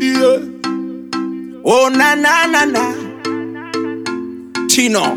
yeah. Oh na na na na Chino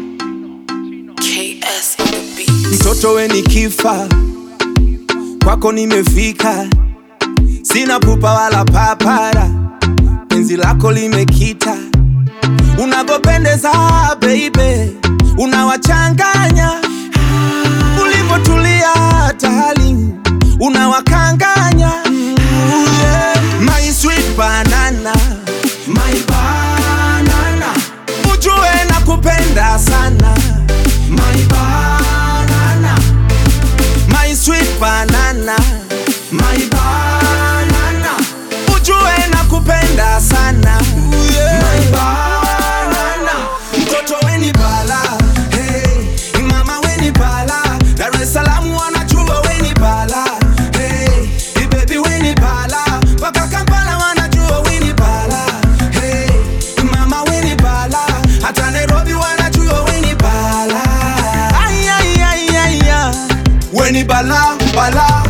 KS on the beat. mtoto we ni kifa kwako nimefika sina pupa wala papara penzi lako limekita unagopendeza baby unawachanganya ulivyotulia tali unawakanganya Ooh, yeah. my sweet banana my banana ujue na kupenda sana my banana my sweet banana my banana ujue na kupenda sana my banana mtoto weni bala hey. mama weni bala Dar es Salaam wanajua weni bala hey. baby weni bala mpaka Kampala wanajua weni bala hey. mama weni bala hata Nairobi wanajua weni bala ay, ay, ay, ay, ay. weni bala bala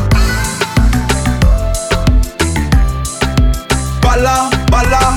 bala bala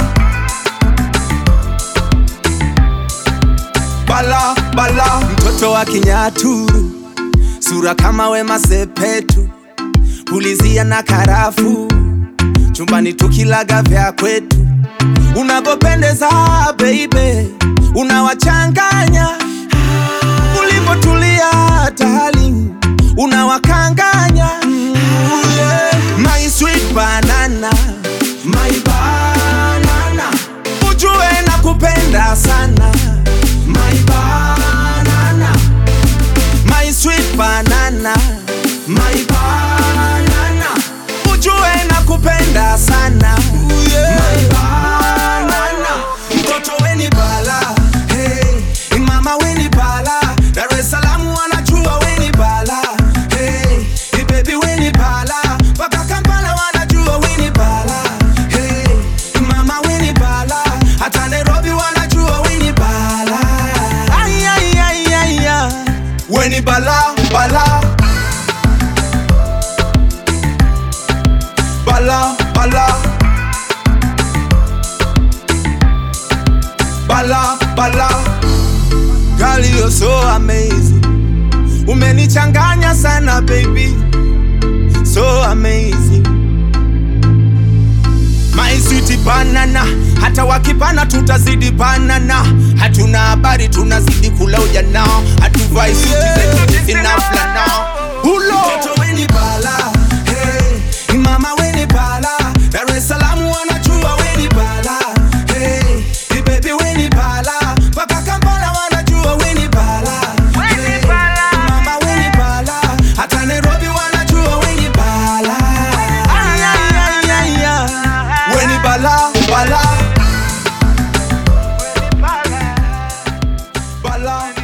bala bala mtoto wa kinyaturu sura kama wema sepetu pulizia na karafu chumbani tukilaga vya kwetu unavyopendeza baby unawachanganya ulivyotulia tali unawakanganya Ooh, yeah. my sweet banana my banana ujue na kupenda sana my banana my sweet banana my banana ujue na kupenda sana my banana mtoto weni bala hey. mama weni bala Dar es Salaam wanajua weni bala hey. baby weni bala mpaka Kampala wanajua weni bala hey. mama weni bala hata Nairobi wanajua weni bala ay, ay, ay, ay, ay. weni bala bala bala bala bala bala Girl, you're so amazing umenichanganya sana baby so amazing my sweet banana hata wakipana tutazidi banana hatuna habari tunazidi kula ujana hatuvai suti zetu zinaflana hulo Mtoto weni bala hey. mama weni bala Dar es Salaam wanajua weni bala hey. baby weni bala mpaka Kampala wanajua weni bala hey. mama weni bala hata Nairobi wanajua weni bala ay, ay, ay, ay, ay. weni bala bala bala